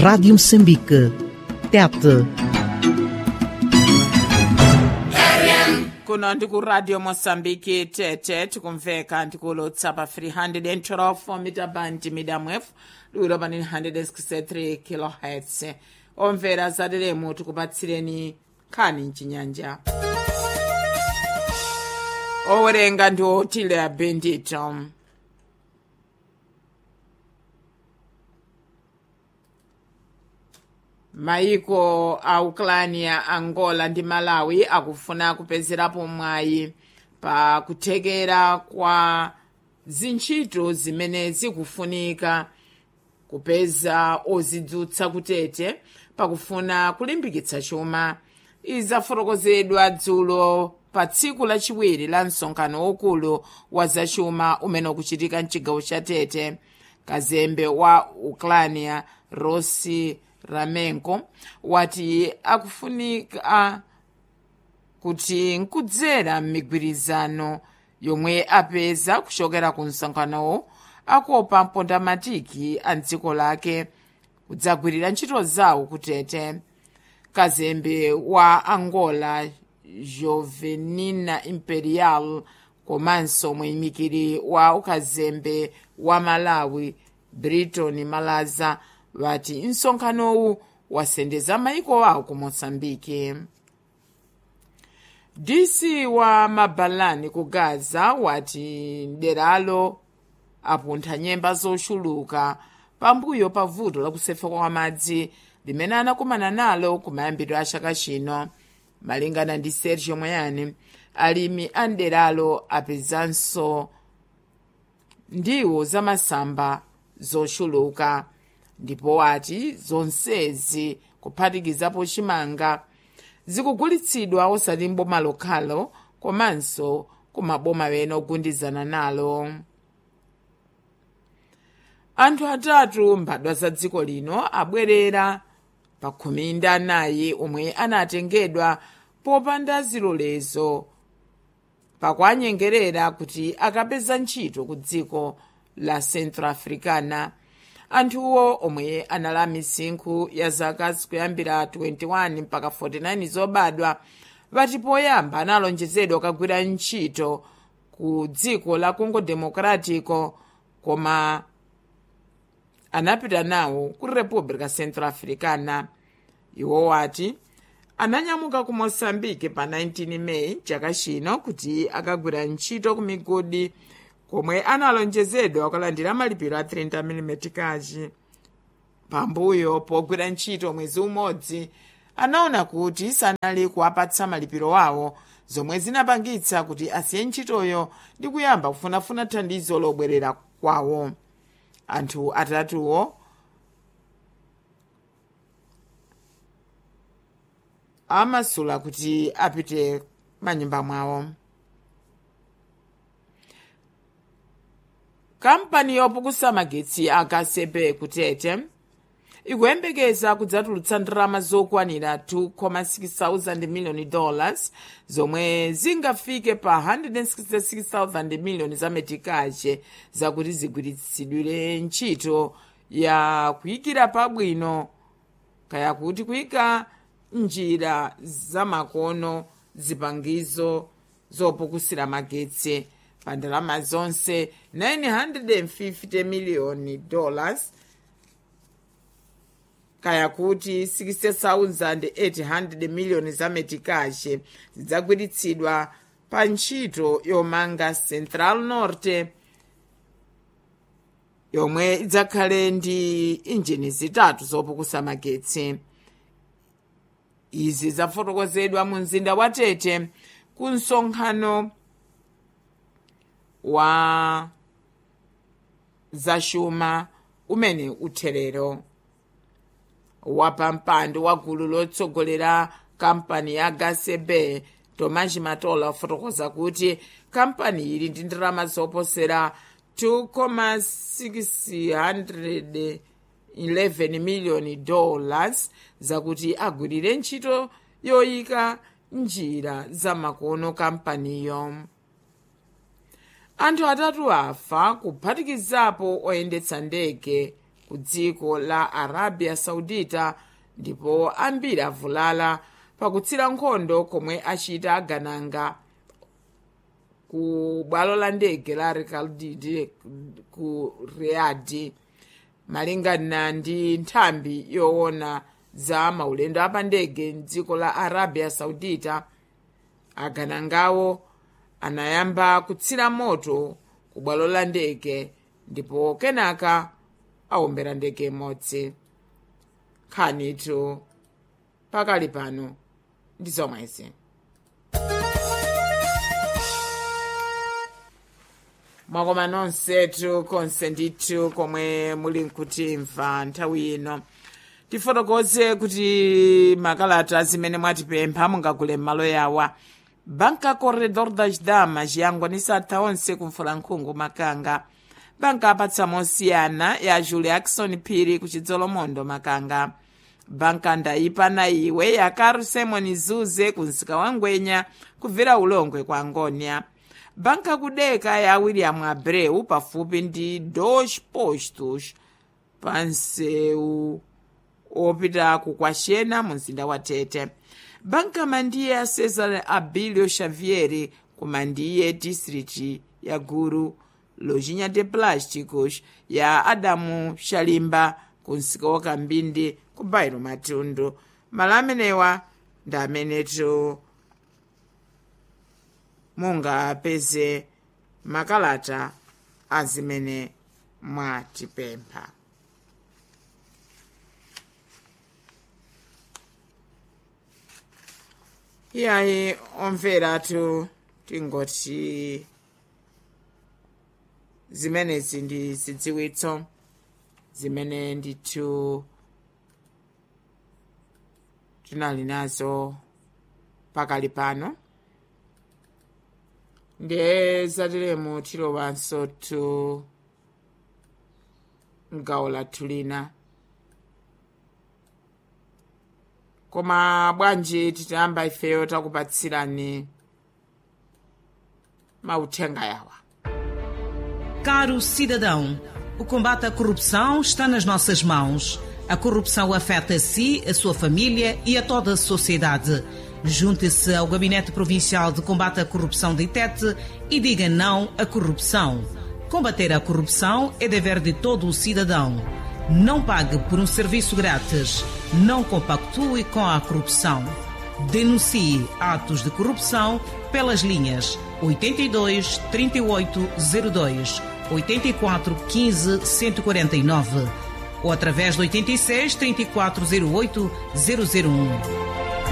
Rádio Moçambique. TET. kuno ndikuradio mosambiki tete tikumveka ndikulotsa pa 312 mita band medium wave liwiro pa 963 kilohertz omvera zaderemu tikupatsireni nkhani mchinyanja owerenga ndi otile abendito maiko a ukrania angola ndi malawi akufuna kupezerapo mwayi pa kuthekera kwa zintchito zimene zikufunika kupeza ozidzutsa kutete pakufuna kulimbikitsa chuma izi zafotokozedwa dzulo pa tsiku lachiwiri la msonkhano wokulu wa zachuma umene ukuchitika mchigawo cha tete kazembe wa ukrania rossi ramenko wati akufunika kuti nkudzera m'migwirizano yomwe apeza kuchokera ku msonkhanowo akopa mpondamatiki a dziko lake kudzagwirira ntchito zawo kutete kazembe wa angola jovenina imperial komanso muyimikiri wa ukazembe wa malawi briton malaza vati msonkhanowu wasendeza maiko awo ku moçambike dc wa mabalani ku gaza wati mderalo apuntha nyemba zochuluka pambuyo pa vuto lakusefeka kwa madzi limene anakumana nalo kumayambiro a chaka chino malingana ndi sergio moyani alimi a mderalo apezanso ndiwo zamasamba zochuluka ndipo wati zonsezi kuphatikizapo chimanga zikugulitsidwa osati mboma lokhalo komanso kumaboma ena ogundizana nalo anthu atatu mbadwa za dziko lino abwerera pa khumi ndi anayi omwe anatengedwa popanda zilolezo pakuanyengerera kuti akapeza ntchito ku dziko la central africana anthuwo omwe anali misinkhu ya zaka zikuyambira 21 mpaka 49 zobadwa vati poyamba analonjezedwa kagwira ntchito ku dziko la congo democratico koma anapita nawo ku república central africana iwo wati ananyamuka ku moçambique pa 19 meyi chaka chino kuti akagwira ntchito ku migodi komwe analonjezedwa kulandira malipiro a 30 mm kachi pambuyo pogwira ntchito mwezi umodzi anaona kuti sanali kuwapatsa malipiro awo zomwe zinapangitsa kuti asiye ntchitoyo ndi kuyamba kufunafuna thandizo lobwerera kwawo anthu atatuwo amasula kuti apite manyumba mwawo kampani yopukusa magetsi a gasepe kutete ikuyembekeza kudzatulutsa ndalama zokwanira 2,6 miliyoni dollars zomwe zingafike pa 166,000 miliyoni za metikache zakuti zigwiritsidwire ntchito ya kuyikira pabwino kaya kuti kuyika njira zamakono zipangizo zopukusira magetsi pa ndalama zonse 950 miliyoni dollars kaya kuti 60,800 miliyoni za metikache zidzagwiritsidwa pa ntchito yomanga central norte yomwe idzakhale ndi injini zitatu zopukusa magetsi izi zafotokozedwa mu mzinda wa tete ku msonkhano wa zachuma umene utherero wapampando wa gulu lotsogolera kampani ya gasebe tomas matola wafotokoza kuti kampani ili ndi ndalama zoposera 2,611 miliyoni dollars zakuti agwirire ntchito yoyika njira zamakono kampaniyo anthu atatu afa kuphatikizapo oyendetsa ndege ku dziko la arabia saudita ndipo ambiri avulala pakutsira nkhondo komwe achita agananga ku bwalo la ndege la rikaldidi ku riyadi malingana ndi nthambi yoona za maulendo apandege mdziko la arabia saudita aganangawo anayamba kutsira moto ku bwalo la ndege ndipo kenaka awombera ndege imodzi nkhanitu pakali pano ndi zomwezi mwakoma nonsetu konse ndithu komwe muli nkutimva nthawi ino tifotokoze kuti makalata zimene mwatipempha mungagule m'malo yawa banka corredor das damas yangwanisa atha onse kumfulankhungu makanga banka apatsa mosiyana ya julie akson phiri ku chidzolomondo makanga banka ndayipa na iwe ya carl simon zuze ku msika wa ngwenya kubvera ulongwe kwa ngonia banka kudeka ya william abreu pafupi ndi dos postos pansewu opita kukwashena mu mzinda wa tete banka mandiye ya cesar abilio xavier ku mandiye district ya guru lojinha de plásticos ya adamu shalimba ku msika wa kambindi ku bairo matundu malo amenewa ndi amenetu mungapeze makalata azimene mwatipempha iyayi omveratu tingoti zimenezi ndi zidziwitso zimene ndithu tinali nazo pakali pano ndiye zatiremu tilowanso tu mgawo lathu lina koma bwanji titayamba ifeyo takupatsirani mauthenga yawa Caro cidadão, o combate à corrupção está nas nossas mãos. A corrupção afeta a si, a sua família e a toda a sociedade. Junte-se ao Gabinete Provincial de Combate à Corrupção de Itete e diga não à corrupção. Combater a corrupção é dever de todo o cidadão. Não pague por um serviço grátis. Não compactue com a corrupção. Denuncie atos de corrupção pelas linhas 82 3802, 84 15 149 ou através do 86 3408 001.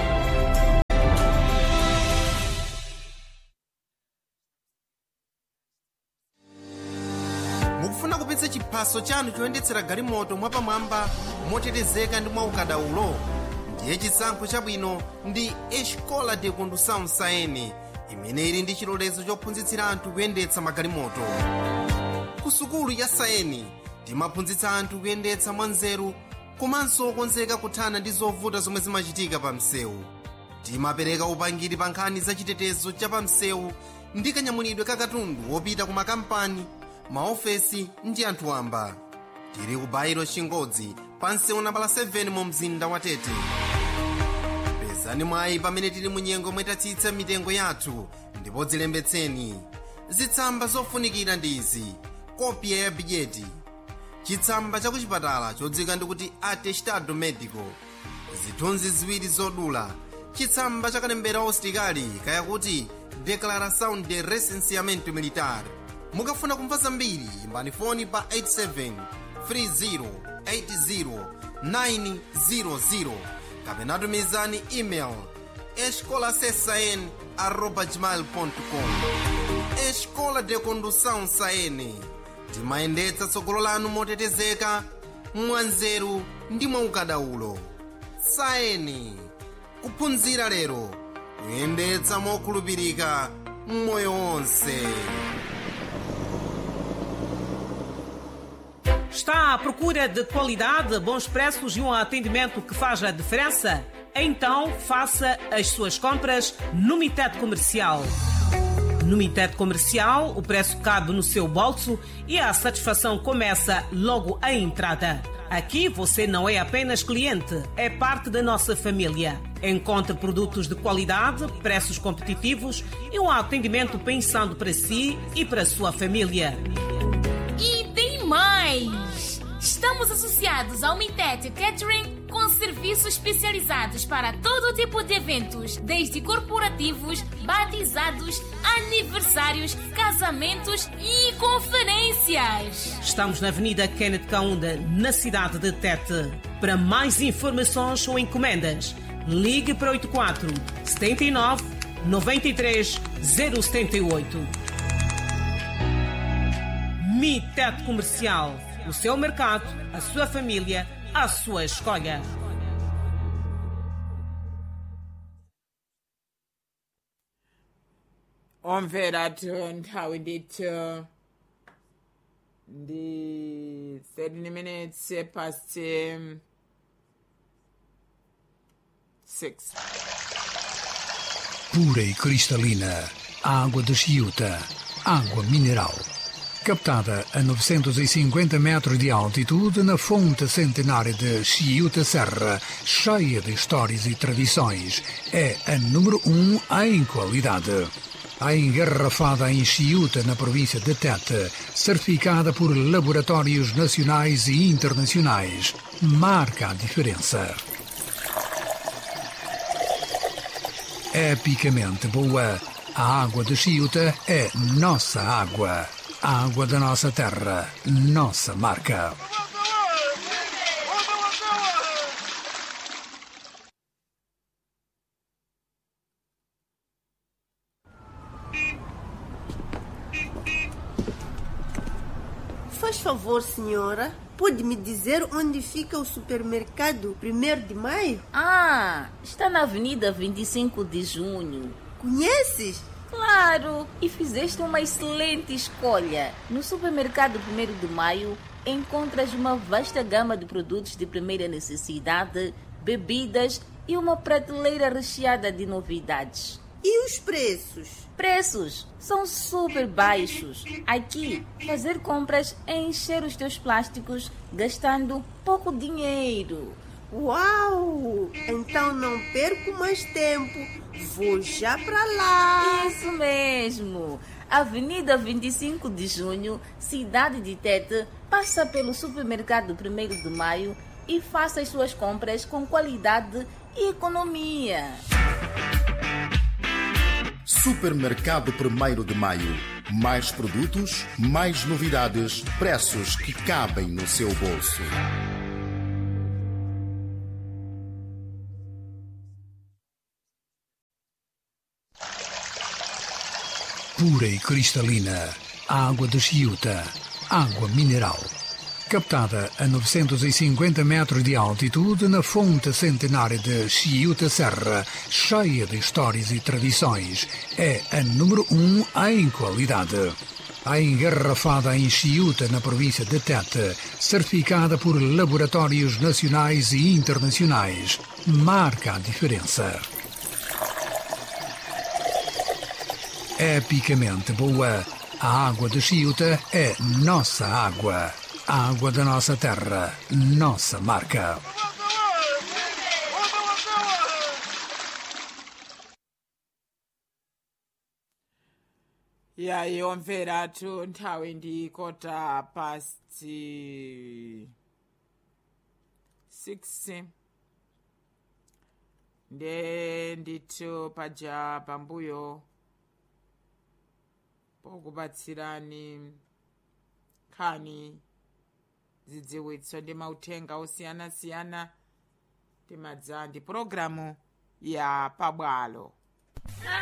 mukufuna kupitsa chiphaso chanu choyendetsera galimoto mwapamwamba motetezeka ndi mwaukadaulo ndiye chisankho chabwino ndi escola de condução saene imene ili ndi chilolezo chophunzitsira anthu kuyendetsa magalimoto ku sukulu ya saeni timaphunzitsa anthu kuyendetsa mwanzeru komanso okonzeka kuthana ndi zovuta zomwe zimachitika pa msewu timapereka upangiri pa nkhani za chitetezo cha pa msewu ndi kanyamulidwe ka katundu wopita ku makampani maofesi ndi anthu wamba tili ku bairo chingodzi pa msewu nambala 7 mu mzinda wa tete pezani mwayi pamene tili mu nyengo mwetatsitsa mitengo yathu ndipo dzilembetseni zitsamba zofunikira ndi izi kopya ya bidyeti chitsamba cha kuchipatala chodzika ndikuti atestado medico zithunzi ziwiri zodula chitsamba cha kalembera usitikali kayakuti declaração de recenseamento militar mukafuna kumva zambiri imbani foni pa 87 30 80 900 kapena tumizani email escolasesn arroba gmail.com escola de condução saene timayendetsa tsogolo lanu motetezeka mwanzeru ndi mwaukadaulo saeni kuphunzira lero kuyendetsa mokhulupirika mmoyo wonse Está à procura de qualidade, bons preços e um atendimento que faz a diferença? Então faça as suas compras no Mitet Comercial. No Mitet Comercial, o preço cabe no seu bolso e a satisfação começa logo à entrada. Aqui você não é apenas cliente, é parte da nossa família. Encontre produtos de qualidade, preços competitivos e um atendimento pensando para si e para a sua família. E tem mais! Estamos associados ao Mitet Catering com serviços especializados para todo tipo de eventos, desde corporativos, batizados, aniversários, casamentos e conferências. Estamos na Avenida Kenneth Kaunda, na cidade de Tete. Para mais informações ou encomendas, ligue para 84 79 93 078. Mitet Comercial. O seu mercado, a sua família, a sua escolha. omvera nthawi ndithu ndi 13 minutes past um, 6 pura e cristalina, água de Chiuta, água mineral. Captada a 950 metros de altitude na fonte centenária de Chiuta Serra, cheia de histórias e tradições, é a número um em qualidade. A engarrafada em Chiuta, na província de Tete, certificada por laboratórios nacionais e internacionais, marca a diferença. epicamente boa. A água de Chiuta é nossa água. A água da nossa terra, nossa marca. Faz favor, senhora. Pode me dizer onde fica o supermercado 1 de maio? Ah, está na Avenida 25 de Junho. Conheces? Claro! E fizeste uma excelente escolha. No supermercado 1 de Maio encontras uma vasta gama de produtos de primeira necessidade, bebidas e uma prateleira recheada de novidades. E os preços? Preços são super baixos. Aqui, fazer compras é encher os teus plásticos gastando pouco dinheiro. Uau! Então não perco mais tempo. Vou já para lá. Isso mesmo! Avenida 25 de Junho, cidade de Tete, passa pelo supermercado 1 de Maio e faça as suas compras com qualidade e economia. Supermercado 1 de Maio. Mais produtos, mais novidades, preços que cabem no seu bolso. Pura e cristalina, água de Chiuta, água mineral. Captada a 950 metros de altitude na fonte centenária de Chiuta Serra, cheia de histórias e tradições, é a número um em qualidade. A engarrafada em Chiuta, na província de Tete, certificada por laboratórios nacionais e internacionais, marca a diferença. epicamente boa. A água de Chiuta é nossa água. A água da nossa terra, nossa marca. ya yomveratu nthawi ndi kota past 6 nde ndithu paja pambuyo pokupatsirani nkhani zidziwitso ndi mauthenga osiyanasiyana timadza ndi pologalamu ya pabwalo